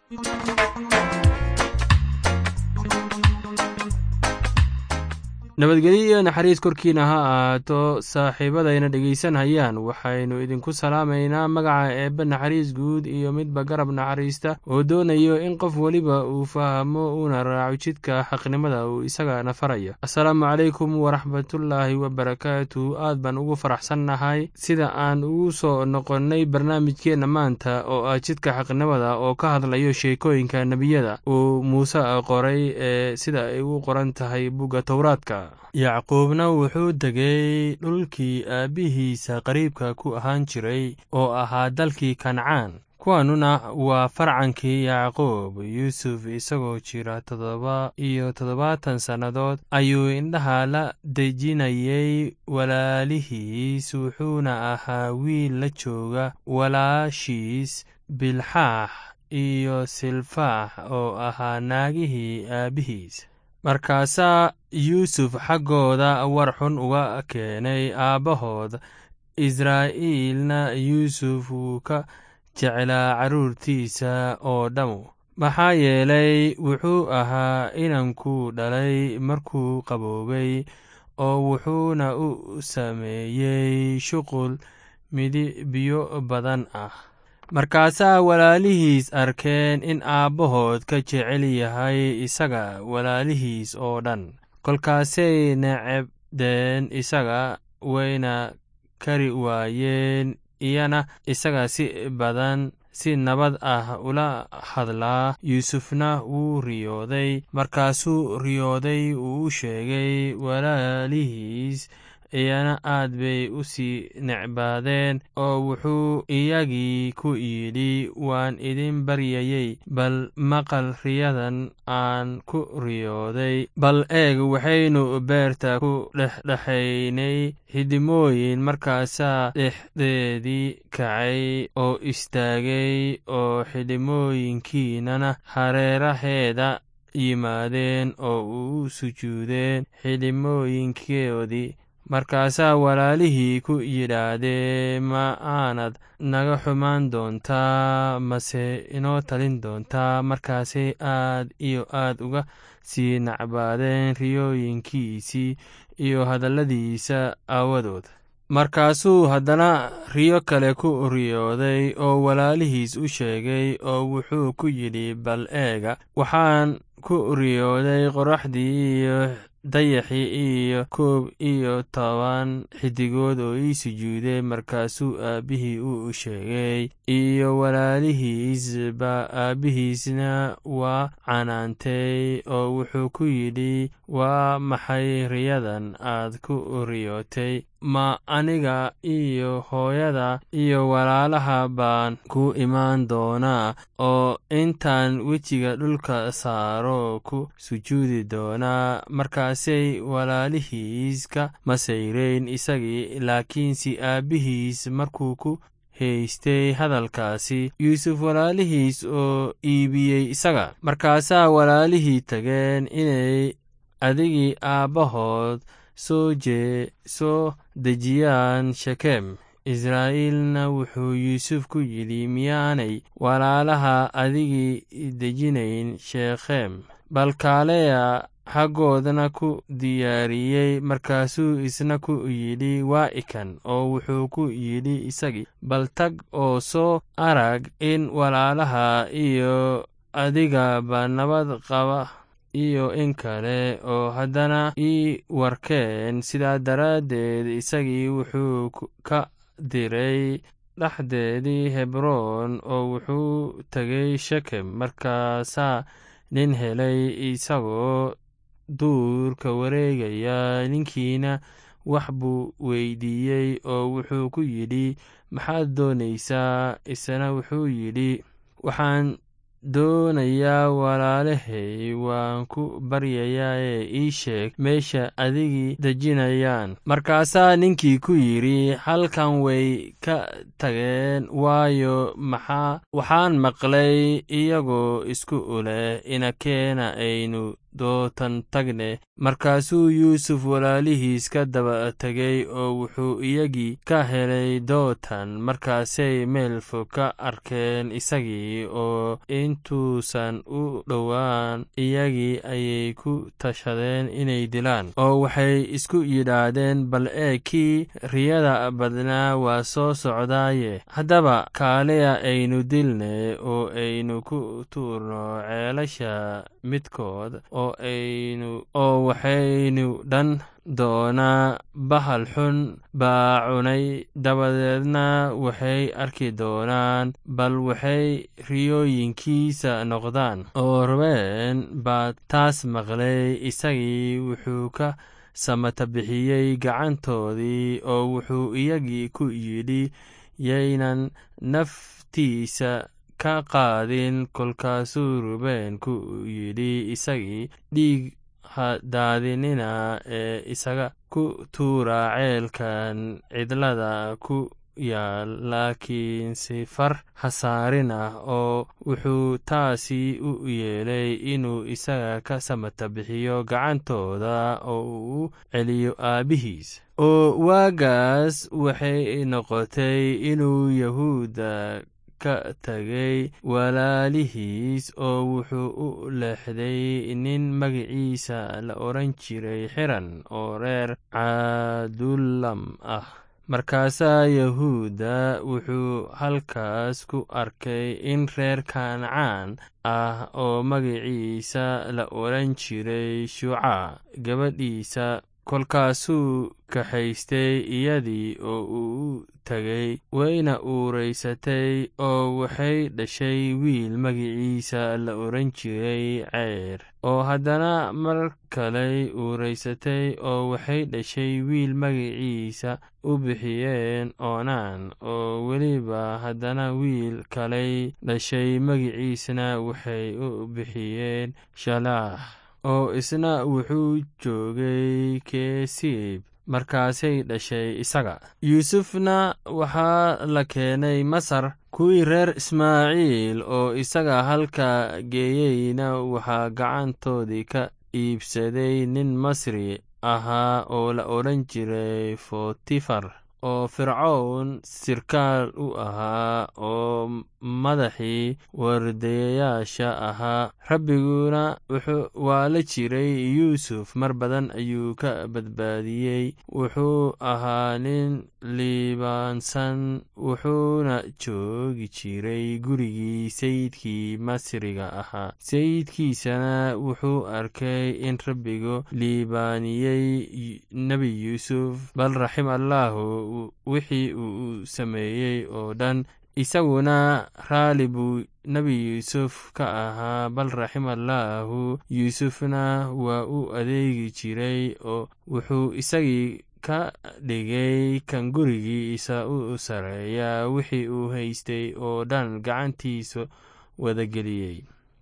nabadgelyo iyo naxariis korkiina ha ahaato saaxiibadayna dhegaysanhayaan waxaynu idinku salaamaynaa magaca eebbe naxariis guud iyo midba garab naxariista oo doonayo in qof weliba uu fahmo uuna raaco jidka xaqnimada uu isagana farayo assalaamu calaykum waraxmatullaahi wabarakaatu aad baan ugu faraxsannahay sida aan ugu soo noqonnay barnaamijkeenna maanta oo ah jidka xaqnimada oo ka hadlayo sheekooyinka nebiyada uu muuse qoray ee sida ay u qoran tahay bugga towraadka yacquubna wuxuu degay dhulkii aabbihiisa qariibka ku ahaan jiray oo ahaa dalkii kancaan kuwanuna waa farcankii yacquub yuusuf isagoo jira toddoba iyo toddobaatan sannadood ayuu indhaha la dejinayay walaalihiis wuxuuna ahaa wiil la jooga walaashiis bilxaax iyo silfaax oo ahaa naagihii aabbihiis markaasaa yuusuf xaggooda war xun uga keenay aabbahood israa'iilna yuusuf wuu ka jeclaa carruurtiisa oo dhammu maxaa yeelay wuxuu ahaa inankuu dhalay markuu qaboobay oo wuxuuna u sameeyey shuqul midibyo badan ah markaasaa walaalihiis arkeen in aabbahood ka jecel yahay isaga walaalihiis oo dhan kolkaasay necebdeen isaga wayna kari waayeen iyana isaga si badan si nabad ah ula hadlaa yuusufna wuu riyooday markaasuu riyooday uu u sheegay walaalihiis iyana aad bay u sii necbaadeen oo wuxuu iyagii ku yidhi waan idin baryayey bal maqal riyadan aan ku riyooday bal eeg waxaynu beerta ku dhexdhexaynay xidimooyin markaasaa dhexdeedii kacay oo istaagay oo xidhimooyinkiinana hareeraheeda yimaadeen oo u sujuudeen xidhimooyinkoodii markaasaa walaalihii ku yidhaahdee ma aanad naga xumaan doontaa mase inoo talin doontaa markaasay aad iyo aad uga sii nacbaadeen riyooyinkiisii iyo hadalladiisa aawadood markaasuu haddana riyo kale ku riyooday oo walaalihiis u sheegay oo wuxuu ku yidhi bal eega waxaan ku riyooday qoraxdii iyo dayaxii iyo koob iyo toban xidigood oo ii sujuuday markaasuu aabbihii u sheegay iyo walaalihiisba aabbihiisna waa canaantay oo wuxuu ku yidhi waa maxay riyadan aad ku riyootay ma aniga iyo hooyada iyo walaalaha baan ku imaan doonaa oo intaan wejiga dhulka saaro ku sujuudi doonaa markaasay walaalihiis ka masayreyn isagii laakiinse aabbihiis markuu ku haystay hadalkaasi yuusuf walaalihiis oo iibiyey isaga markaasaa walaalihii tageen inay adigii aabbahood soo jee soo dejiyaan shekem israa'iilna wuxuu yuusuf ku yidhi miyaanay walaalaha adigii dejinayn shekhem balkaaleya xaggoodana ku diyaariyey markaasuu isna ku yidhi waa ikan oo wuxuu ku yidhi isagii bal tag oo soo arag in walaalaha iyo adigaba nabad qaba iyo in kale oo haddana ii warkeen sidaa daraaddeed isagii wuxuu ka diray dhexdeedii hebroon oo wuxuu tegay shekem markaasaa nin helay isagoo duurka wareegaya ninkiina wax buu weydiiyey oo wuxuu ku yidhi maxaad doonaysaa isna wuxuu yidhi waxaan doonayaa walaalahay waan ku baryayaa ee ii sheeg meesha adigii dejinayaan markaasaa ninkii ku yidhi halkan way ka tageen waayo maxaa waxaan maqlay iyagoo isku uleh inakeena aynu dootan tagne markaasuu yuusuf walaalihiis ka daba tegay oo wuxuu iyagii ka helay dootan markaasay meel fog ka arkeen isagii oo intuusan u dhowaan iyagii ayay ku tashadeen inay dilaan oo waxay isku yidhaahdeen bal ee kii riyada badnaa waa soo socdaaye haddaba kaaliya aynu dilne oo aynu ku tuurno ceelasha midkood oo aynu oo waxaynu dhan doonaa bahal xun baa cunay dabadeedna waxay arki doonaan bal waxay riyooyinkiisa noqdaan oo rabeen baa taas maqlay isagii wuxuu ka samata bixiyey gacantoodii oo wuxuu iyagii ku yidhi yaynan naftiisa ka qaadin kolkaasuu rubeen ku yidhi isagii dhiig hadaadinina ee isaga ku tuura ceelkan cidlada ku yaal laakiin si far hasaarin ah oo wuxuu taasi u yeelay inuu isaga ka samata bixiyo gacantooda oo uu u celiyo aabbihiis oo waagaas waxay noqotay inuu yahuudda ka tagay walaalihiis oo wuxuu u leexday nin magaciisa la odhan jiray xiran oo reer cadulam ah markaasaa yahuudda wuxuu halkaas ku arkay in reer kancaan ah oo magaciisa la odhan jiray shuuca gabadhiisa kolkaasuu kaxaystay iyadii oo uu u tegay wayna uuraysatay oo waxay dhashay wiil magiciisa la odhan jiray ceyr oo haddana mar kaley uuraysatay oo waxay dhashay wiil magaciisa u bixiyeen oonaan oo weliba haddana wiil kaley dhashay magiciisna waxay u bixiyeen shalaax oo isna wuxuu joogay keesiib markaasay dhashay isaga yuusufna waxaa la keenay masar kuwii reer ismaaciil oo isaga halka geeyeyna waxaa gacantoodii ka iibsaday nin masri ahaa oo la odhan jiray fotifar oo fircown sirkaal u ahaa oo madaxii wardayayaasha ahaa rabbiguna waa la jiray yuusuf mar badan ayuu ka badbaadiyey wuxuu ahaa nin liibaansan wuxuuna joogi jiray gurigii sayidkii masriga ahaa sayidkiisana wuxuu arkay in rabbigu liibaaniyey nebi yuusuf bal raxim allaahu wixii uu sameeyey oo dhan isaguna raali buu nebi yuusuf ka ahaa bal raxim allaahu yuusufna waa u adeegi jiray oo wuxuu isagii ka dhigay kan gurigiisa u sareeya wixii uu haystay oo dhan gacantiisa wadageliyey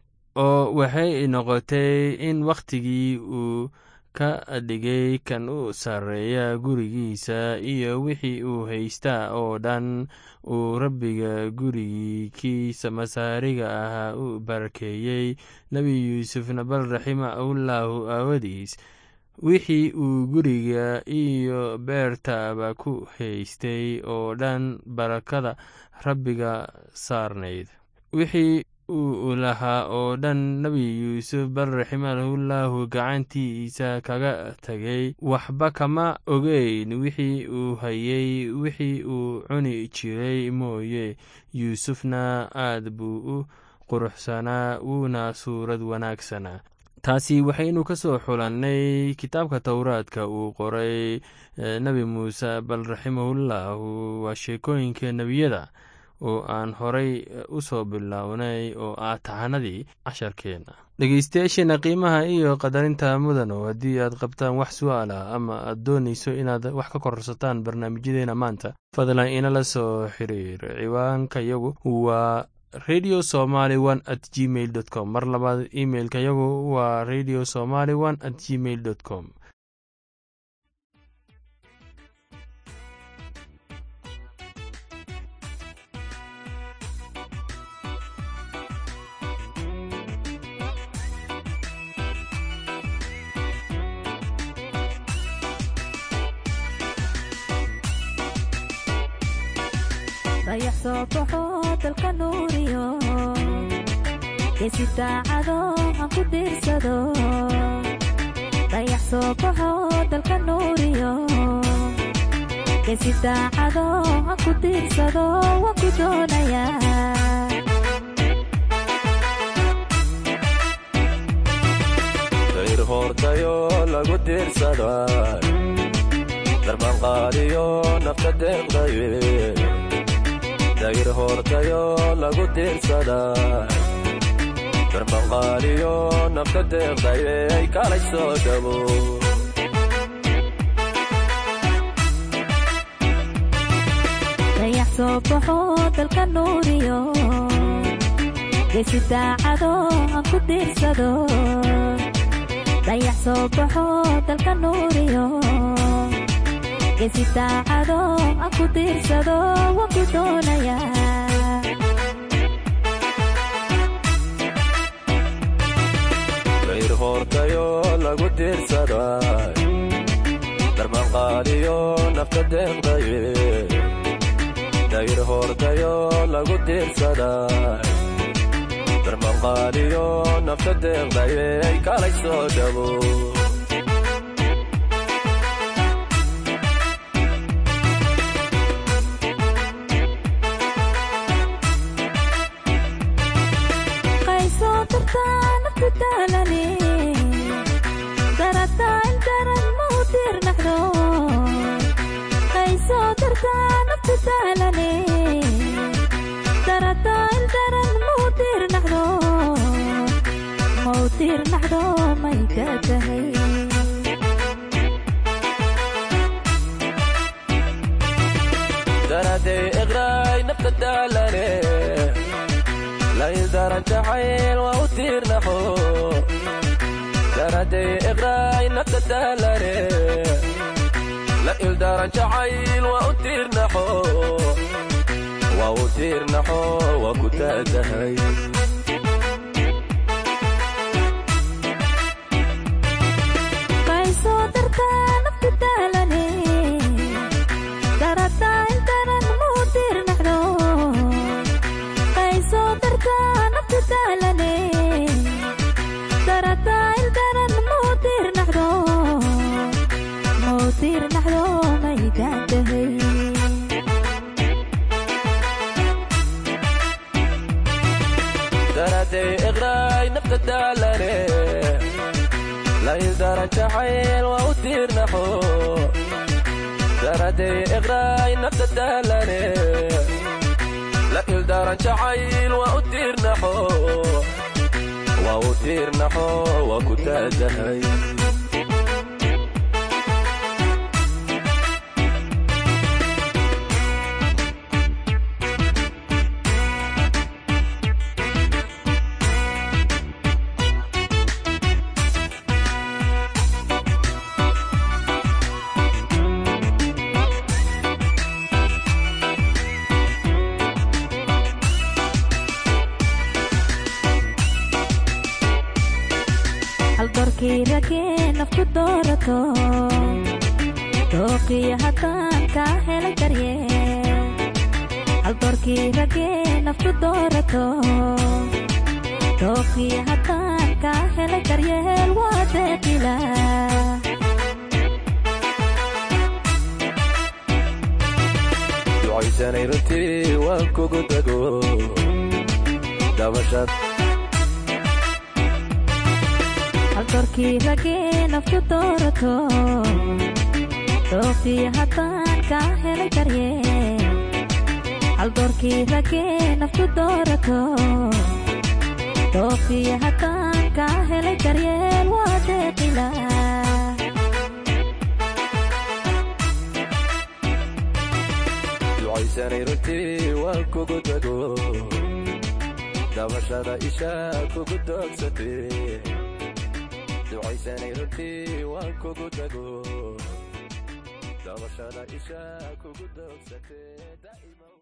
oo waxay noqotay in wakhtigii uu ka dhigay kan u sarreeya gurigiisa iyo wixii uu haystaa oo dhan uu rabbiga gurigii kiisa masaariga ahaa u barakeeyey nebi yuusufna bal raximahullahu aawadiis wixii uu guriga iyo beertaba ku haystay oo dhan barakada rabbiga saarnayd wixii uu lahaa oo dhan nebi yuusuf bal raximahullahu gacantiisa kaga tegay waxba kama ogeyn wixii uu hayey wixii uu cuni jiray mooye yuusufna aad buu u quruxsanaa wuuna suurad wanaagsanaa taasi waxaynu ka soo xulannay kitaabka towraadka uu qoray nebi muuse bal raximahullahu waa sheekooyinka nebiyada oo aan horay u soo bilownay oo ah tahanadii casharkeenna dhegeystayaasheena qiimaha iyo qadarinta mudano haddii aad qabtaan wax su-aala ama aad doonayso inaad wax ka kororsataan barnaamijyadeena maanta fadlan inala soo xiriir ciwaanka yagu waa radio somaly one at gmail dot com mar labaad imailka yagu waa radio somaly one at gmail dot com dayax soo baxo dalka nuuriyo geesi daacado aan ku diirsado dayax soo baxo dalka nuuriyo geesi daacado aan ku diirsado waan ku doonayaa dayr hoortayo lagu diirsada darbanqaadiyo nafta deeqdaye dayr hoortayo lagu diirsada darbanqaadiyo nafta deeqdaye ay kalay soo dhabo dayax soo baxo dalka nuuriyo geesi daacado aan ku diirsado dayax soo baxo dalka nuuriyo geesi daacado aan ku diirsado waan ku doonayaa dayr hoortayo lagu diirsada darbanqaadiyo nafta deeqdaye dayr hoortayo lagu diirsada darbanqaadiyo nafta deeqdaye ay kalay soo dhabo qaysoo dartaa nafku daalane darataa in daran ma u diirnaxdo qaysoo dartaa nafku daalane darataa in daran ma u diirnaxdo ma u diirnaxdo may ka tahay daraday iqraay nafta daalane lain daran jacayl waa u tiirnaxo daraday iqraay nafta daalane la ildaran jacayl waa u tiirnaxo waa u tiirnaxo waa ku taatahay qaysoo dartaa nafku daalane darataa in daran ma u diirnaxdo qaysoo dartaa nafku daalane darataa in daran ma u diirnaxdo ma u diirnaxdo may gaantahay daraday iqraay nafta daalane la ildaran jacayl waa u tiirnaxo daraday iqraay nafta daalane la ildaran jacayl waa u tiirnaxo waa u tiirnaxo waa ku taatahay haldoorkii ragee nafku doorato dooqiyo haddaan kaa helay daryeel haldoorkii ragee nafku doorato dooqiyo haddaan kaa helay daryeel waa deeqila ducaysanay runtii waan kugu dago dabashad haldoorkii ragee nafku doorato dooqiyo haddaan kaa helay daryeel haldoorkii ragee nafku doorato dooqiyo haddaan kaa helay daryeel waa deeqila ducaysanay runtii waan kugu dago dabashada isha kugu doogsatay ducaysanay runtii waan kugu dago dabashada isha kugu doogsatay daa'ima